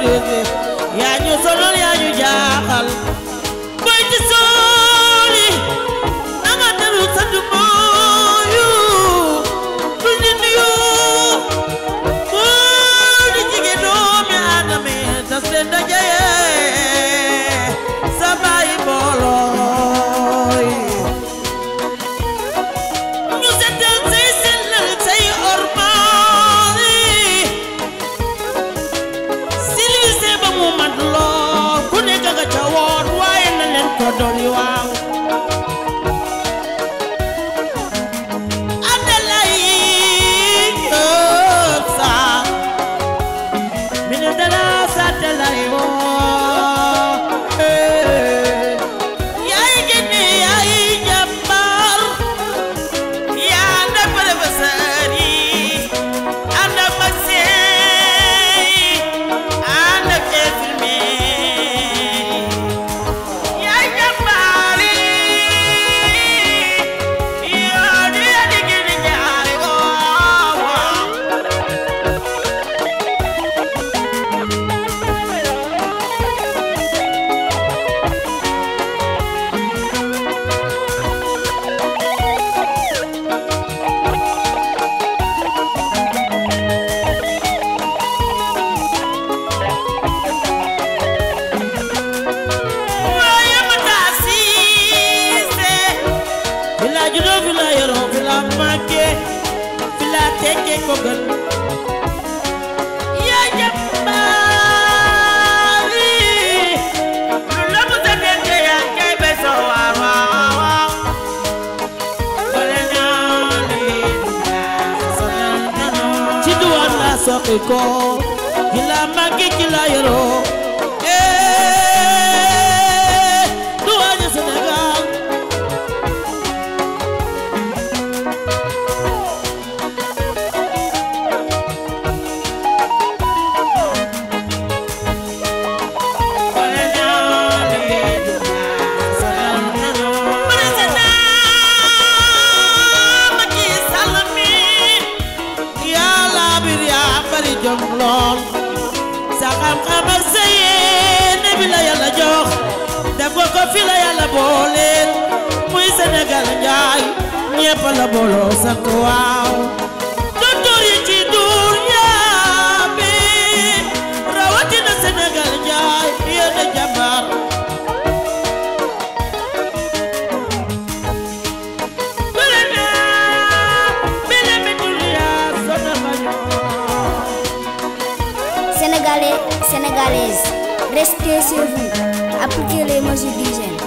bi yaa ñu sonal yaa ñu jaaxal boy ci sooli na nga dellu sa dumooyu du ñu nuyu góor di jigéen doomi aadama yi tas leen dajee sa bàyyi mboolooy ñu seetal say sellal say ormaali silise ba mu mat lool ku nekk nga ca woon waaye na leen ko dolli waaw Adalay Diop Sarr ministre de la santé lay woo yaay génne yaay jàmbaar yaa ànd ak professeur yi ànd ak médecin yi ànd ak infirmier yi yaay jàmbaar yi yoo di yaa di génne ñaari woo waaye ma taa siise fi la juddoo fi la yoroo fi la màggee fi la tekkee ko gën yaa jàmbaari lu la mu sa dente yaa kay be so waar waaw waaw bale naa leen ci duwaan la soqi ko ci la màggee ci la yoroo eh duwaañu Sénégal bale naa leen président Macky Sall mi yàlla bir yaa bari jom lool sa xam-xam ak sa yéene bi la yàlla jox def ko ko fi la yàlla booleel muy Sénégal njaay ñépp la booloo sant waaw docteur yi ci duur yaa bi rawatina Sénégal njaay yéene jàmbaar bële naa bile mi dunya sona bañoo Sénégalais, Sénégalaises, restez chez vous. Appliquez les mesures d'hygiène.